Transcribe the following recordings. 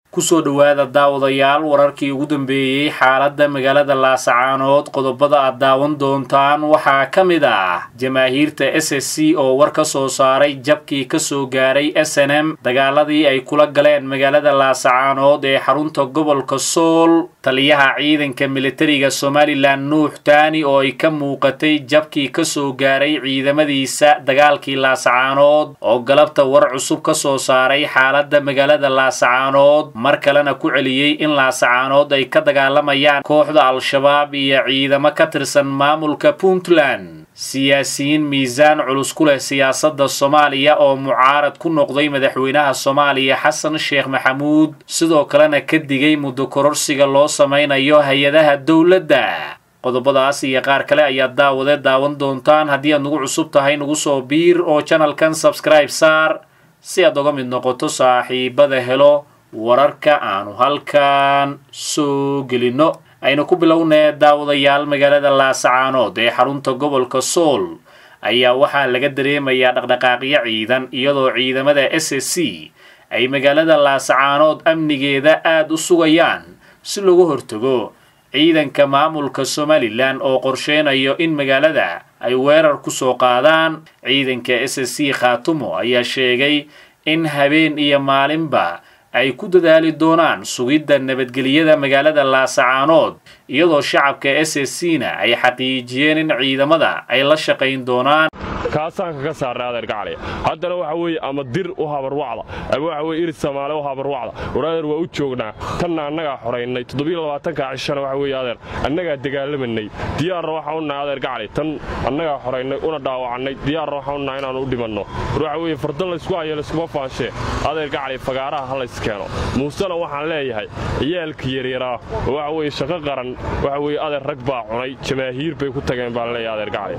kusoo dhowaada daawadayaal wararkii ugu dambeeyey xaaladda magaalada laasacaanood qodobada aad daawan doontaan waxaa ka mid ah jamaahiirta s s c oo war ka soo saaray jabkii kasoo gaaray s n m dagaaladii ay kula galeen magaalada laasacaanood ee xarunta gobolka sool taliyaha ciidanka militariga somalilan nuux taani oo ay ka muuqatay jabkii kasoo gaaray ciidamadiisa dagaalkii laasacaanood oo galabta war cusub ka soo saaray xaaladda magaalada laasacaanood mar kalena ku celiyey in laasacaanood ay ka dagaalamayaan kooxda al-shabaab iyo ciidamo ka tirsan maamulka puntland siyaasiyiin miisaan culus ku leh siyaasadda soomaaliya oo mucaarad ku noqday madaxweynaha soomaaliya xasan sheekh maxamuud sidoo kalena ka digay muddo kororsiga loo samaynayo hay-adaha dowladda qodobadaas iyo qaar kale ayaad daawade daawan doontaan haddii aad nagu cusub tahay nagu soo biir oo janalkan sabskribe saar si aad oga mid noqoto saaxiibada helo wararka aanu halkan soo gelinno aynu ku bilownee daawadayaal magaalada laasacaanood ee xarunta gobolka sool ayaa waxaa laga dareemayaa dhaqdhaqaaqyo ciidan iyadoo ciidamada s s c ay magaalada laasacaanood amnigeeda aada u sugayaan si lagu hortago ciidanka maamulka somalilan oo qorsheynayo in magaalada ay weerar ku soo qaadaan ciidanka s s c khaatumo ayaa sheegay in habeen iyo maalinba ay ku dadaali doonaan sugidda nabadgelyada magaalada laasacaanood iyadoo shacabka s s c na ay xaqiijiyeen in ciidamada ay la shaqayn doonaan kaasaan kaga saarnay adeer gacaliya haddana waxa weeye ama dir u habarwacda ama waxa weye irid samaale u habarwacda war adeer waa u joognaa tanna annagaa xoraynay toddobiyolabaatanka cishana waxa weeye adeer annagaa dagaalamanay diyaarna waxaan u nahay adeer gacali tan annagaa xoraynay una dhaawacannay diyaarna waxaan u nahay inaannu u dhimanno war waxa weeye fardan laysku hayo layskuma faanshee adeer gacali fagaaraha ha layskeeno muusena waxaan leeyahay ciyaalka yaryaraa oo waxa weeye shaqo qaran waxa weeye adeer rag baa cunay jamaahiir bay ku tageen baan leeyahay adeer gacali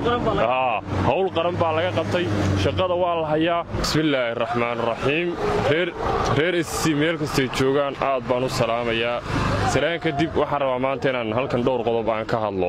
hawl qaran baa laga qabtay shaqada waa la hayaa bismillaahi raxmaan raxiim reer sc meel kastay joogaan aad baan u salaamayaa salaan kadib waxaan rabaa maanta inaan halkan dhowr qodob aan ka hadlo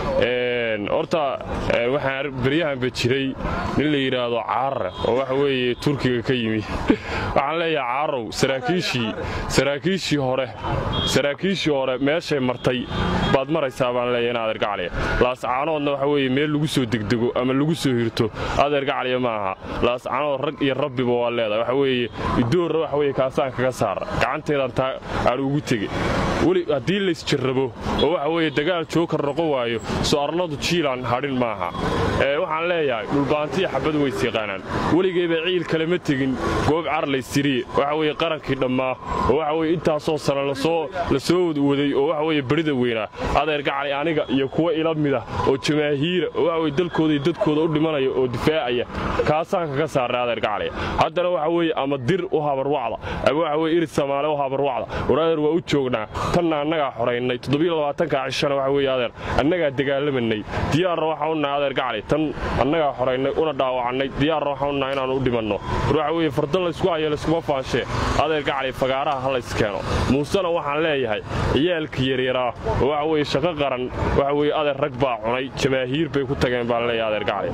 horta waxaan beryahanba jiray nin la yidhaahdo caarare oo waxa weeye turkiga ka yimi waxaan leeyahay caarow saraakiishii saraakiishii hore saraakiishii hore meeshay martay baad maraysaa baan leeyahay in adeer gacaliya laascaanoodna waxa weeye meel lagu soo degdego ama lagu soo hirto adeer gacaliya ma aha laascaanood rag iyo rabbiba waa leedahay waxa weeye idoorra waxa weye kaasaan kaga saara gacanteedan taa aan ugu tege weli haddii laysjarrabo oo waxa weeye dagaal jookar noqon waayo soo arladu jiilan hadhin maaha waxaan leeyahay dhulbaantiya xabad ways yaqaanaan weligayba ciil kale ma tegin goob carlaystiriye waxa weeye qarankii dhammaa oo waxa weye intaasoo sana la soo waday oo waxa weye berida weynaa adeer gacali aniga iyo kuwa ila mida oo jamaahiira oo waxa weye dalkooda iyo dadkooda u dhimanaya oo difaacaya kaasaan kaga saarnay adeer gacaliya haddana waxa weeye ama dir u habarwacda ama waxa weye irid samaale u habarwacda war adeer waa u joognaa tanna annagaa xoraynay toddobiyolabaatanka cishana waxa weeye adeer annagaa dagaalamanay diyaarna waxaan u nahay adeer gacali tan annagaa xoraynay una dhaawacannay diyaarna waxaan u nahay inaannu u dhimanno war waxa weeye fardan laysku hayo layskuma faanshee adeer gacali fagaaraha ha layskeeno muusena waxaan leeyahay ciyaalka yaryaraa oo waxa weeye shaqo qaran waxa weeye adeer rag baa cunay jamaahiir bay ku tageen baan leeyahay adeer gacali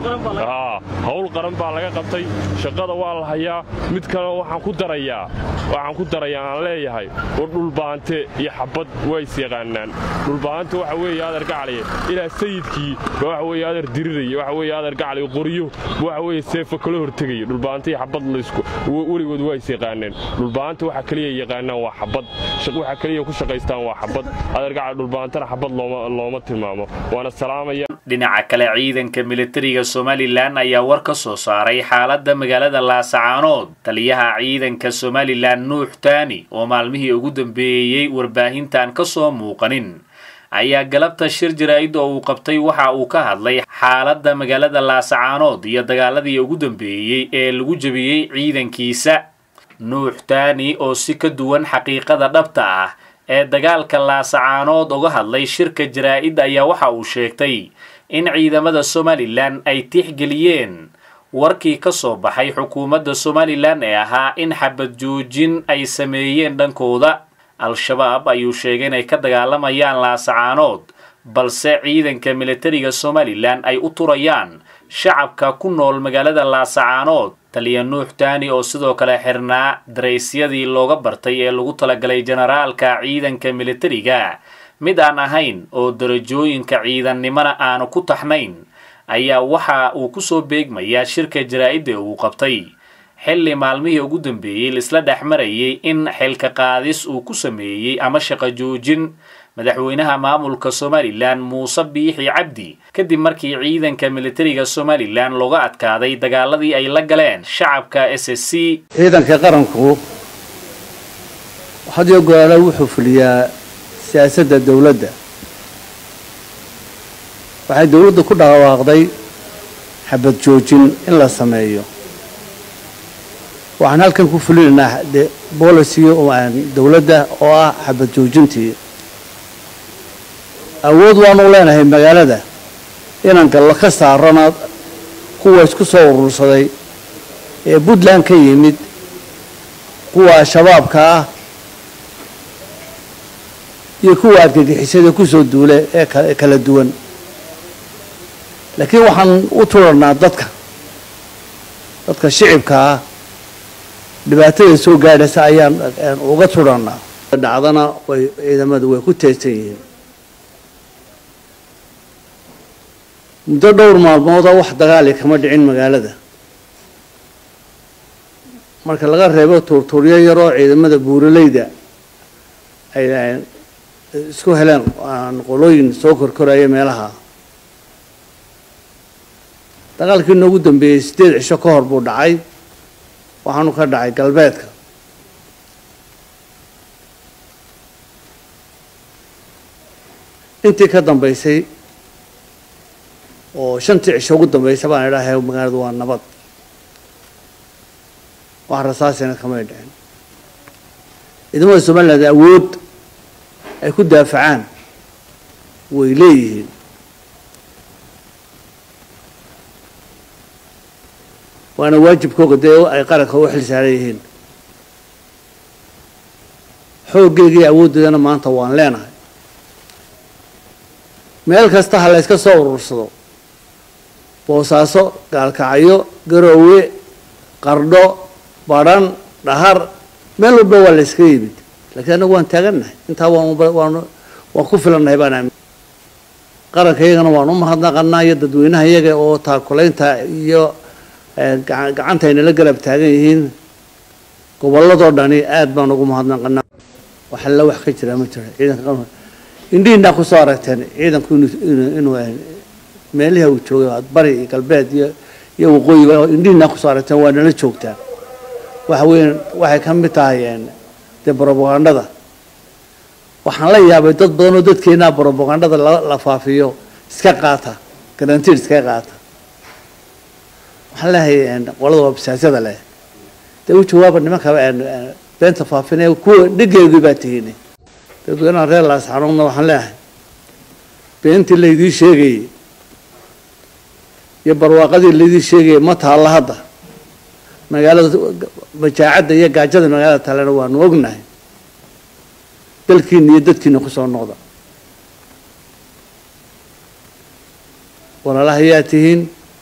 hawl qaran baa laga qabtay shaqada waa la hayaa mid kalena waxaan ku darayaa waxaan ku darayaa aan leeyahay war dhulbaante iyo xabad waa is yaqaanaan dhulbaante waxa weeye adeer gacaliye ilaa sayidkii ba waxa weeye adeer diriraya waxa weeye adeer gacali qoryo waxa weeye seefo kala hortegaya dhulbaante iyo xabad laysku weligood waa is yaqaaneen dhulbaante waxa kaliya yaqaanaan waa xabad waxa kaliya ku shaqaystaan waa xabad adeer gacali dhulbaantana xabad looma tilmaamo waana salaamaya dhinaca kale ciidanka militariga somalilan ayaa war ka soo saaray xaaladda magaalada laasacaanood taliyaha ciidanka somalilan nuux taani oo maalmihii ugu dambeeyey warbaahintan ka soo muuqanin ayaa galabta shir jaraa'id oo uu qabtay waxa uu ka hadlay xaaladda magaalada laasacaanood iyo dagaaladii ugu dambeeyey ee lagu jebiyey ciidankiisa nuux taani oo si ka duwan xaqiiqada dhabta ah ee dagaalka laasacaanood uga hadlay shirka jaraa'id ayaa waxa uu sheegtay in ciidamada somalilan ay tixgeliyeen warkii ka soo baxay xukuumadda somalilan ee ahaa in xabad joojin ay sameeyeen dhankooda al-shabaab ayuu sheegay inay ka dagaalamayaan laasacaanood balse ciidanka militariga somalilan ay u turayaan shacabka ku nool magaalada laasacaanood taliya nuux taani oo sidoo kale xirnaa daraysyadii looga bartay ee lagu talagalay generaalka ciidanka militariga mid aan ahayn oo darajooyinka ciidannimona aanu ku taxnayn ayaa waxa uu kusoo beegmayaa shirka jaraa-idda uu qabtay xilli maalmihii ugu dambeeyey laisla dhex marayay in xilka qaadis uu ku sameeyey ama shaqo joojin madaxweynaha maamulka somalilan muuse biixi cabdi kadib markii ciidanka militariga somalilan looga adkaaday dagaaladii ay la galeen shacabka s s c ciidanka qaranku had iyo goraale wuxuu fuliyaa siyaasadda dowladda waxay dowladdu ku dhawaaqday xabad joojin in la sameeyo waxaan halkan ku fulinaynaa de boliciga dowladda oo ah xabad joojintii awood waanu leenahay magaalada inaan gallo ka saarana kuwa isku soo urursaday ee puntland ka yimid kuwa shabaabka ah iyo kuwa argagixisada kusoo duula ee kala duwan laakiin waxaan u turanaa dadka dadka shicibka ah dhibaatada soo gaadhaysa ayaan uga turanaa dhacdana way ciidamadu way ku teesan yihiin muddo dhowr maalmooda wax dagaali kama dhicin magaalada marka laga reebo tuurtuuryo yaroo ciidamada buuraleyda ay isku heleen qolooyin soo korkoraya meelaha dagaalkii noogu dambeeyey siddeed cisho ka hor buu dhacay waxaanu ka dhacay galbeedka intii ka dambaysay oo shantii cisho ugu dambaysa baan idhahay magaaladu waa nabad wax rasaasina kamay dhicin ciidamada somaliland awood ay ku daafacaan way leeyihiin waana waajibkooga dee ay qaranka u xil saaran yihiin xooggeygii awooddeedana maanta waan leenahay meel kasta ha la yska soo urursado boosaaso gaalkacyo garoowe qardho badhan dhahar meel walba waa la yska yimid lakiin annagu waan taagannahay intaa waan waan ku filannahay baan aamin qaranka iyagana waan u mahadnaqanaa iyo dadweynaha iyaga oo taakulaynta iyo gacanta aynala garab taagan yihiin gobolladoo dhani aad baan ugu mahadnaqanaa wax alla wax ka jira ma jiro ciidanka indhihiinaa kusoo aragteen ciidanku inuu meelihii uu joogay bari iyo galbeed iyo iyo waqooyiga indhihiinaa kusoo aragteen waa nala joogtaa waxa weya waxay ka mid tahay dee brobagandada waxaan la yaabay dad badan oo dadkeenaa brobagandada la faafiyo iska qaata garantiid iska qaata waxaan leehay qolada wabsaasada leh dee u jawaaba nimanka beenta faafinaya kuwa dhigeedii baa tihiin dadweynaha reer laasxanuudna waxaan leeyahay beentii laydii sheegayey iyo barwaaqadii laydii sheegayay ma taalla hadda magaalada majaacadda iyo gaajada magaalada taalena waanu ognahay dalkiina iyo dadkiina kusoo noqda walaalaha ayaa tihiin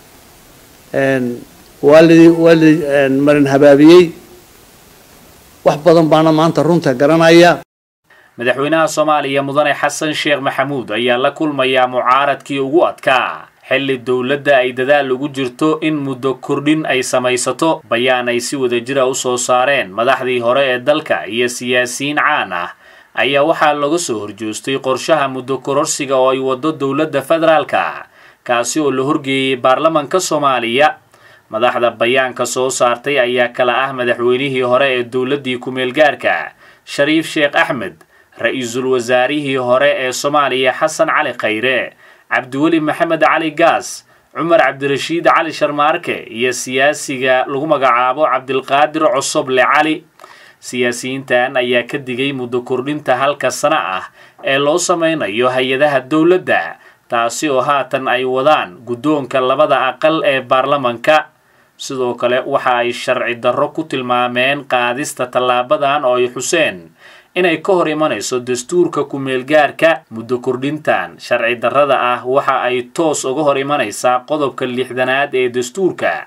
waalidii waalidii marin habaabiyey wax badan baana maanta runta garanaya madaxweynaha soomaaliya mudane xasan sheekh maxamuud ayaa la kulmayaa mucaaradkii ugu adkaa xilli dowladda ay dadaal ugu jirto in muddo kordhin ay samaysato bayaan ay si wadajira u soo saareen madaxdii hore ee dalka iyo siyaasiyiin caan ah ayaa waxaa laga soo horjoostay qorshaha muddo kororsiga oo ay waddo dowladda federaalka kaasi oo la horgeeyey baarlamanka soomaaliya madaxda bayaanka soo saartay ayaa kala ah madaxweynihii hore ee dowladdii ku-meelgaarka shariif sheekh axmed ra-iisul wasaarihii hore ee soomaaliya xasan cali khayre cabdiweli maxamed cali gaas cumar cabdirashiid cali sharmaarke iyo siyaasiga lagu magacaabo cabdilqaadir cosoble cali siyaasiyiintan ayaa ka digay muddo kordhinta halka sano ah ee loo sameynayo hay-adaha dowladda taasi oo haatan ay wadaan guddoonka labada aqal ee baarlamanka sidoo kale waxa ay sharci darro ku tilmaameen qaadista tallaabadan oo ay xuseen inay ka hor imanayso dastuurka ku-meelgaarka muddo kordhintan sharci darrada ah waxa ay toos uga hor imanaysaa qodobka lixdanaad ee dastuurka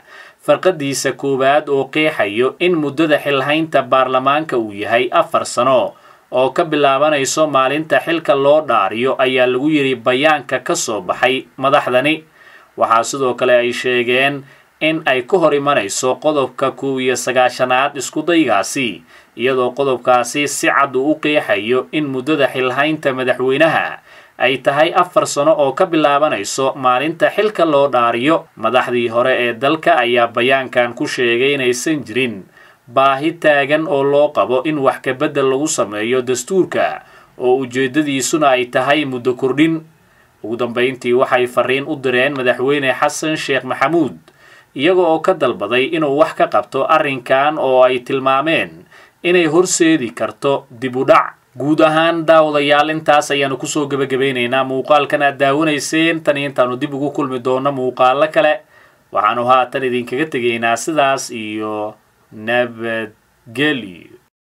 farqadiisa koowaad oo qeexayo in muddada xilhaynta baarlamaanka uu yahay afar sano oo ka bilaabanayso maalinta xilka loo dhaariyo ayaa lagu yidhi bayaanka ka soo baxay madaxdani waxaa sidoo kale ay sheegeen in ay ka hor imanayso qodobka kow iyo sagaashanaad iskudaygaasi iyadoo qodobkaasi si cad uu u qeexayo in muddada xilhaynta madaxweynaha ay tahay afar sano oo ka bilaabanayso maalinta xilka loo dhaariyo madaxdii hore ee dalka ayaa bayaankan ku sheegay inaysan jirin baahi taagan oo loo qabo in wax kabedel lagu sameeyo dastuurka oo ujeeddadiisuna ay tahay muddo kordhin ugu dambayntii waxay fariin u direen madaxweyne xasan sheekh maxamuud iyaga oo ka dalbaday inuu wax ka qabto arrinkan oo ay tilmaameen inay horseedi karto dib u dhac guud ahaan daawadayaal intaas ayaanu kusoo gebagabaynaynaa muuqaalkan aad daawanayseen tan intaanu dib ugu kulmi doonno muuqaalo kale waxaanu haatan idinkaga tegaynaa sidaas iyo nabadgelyo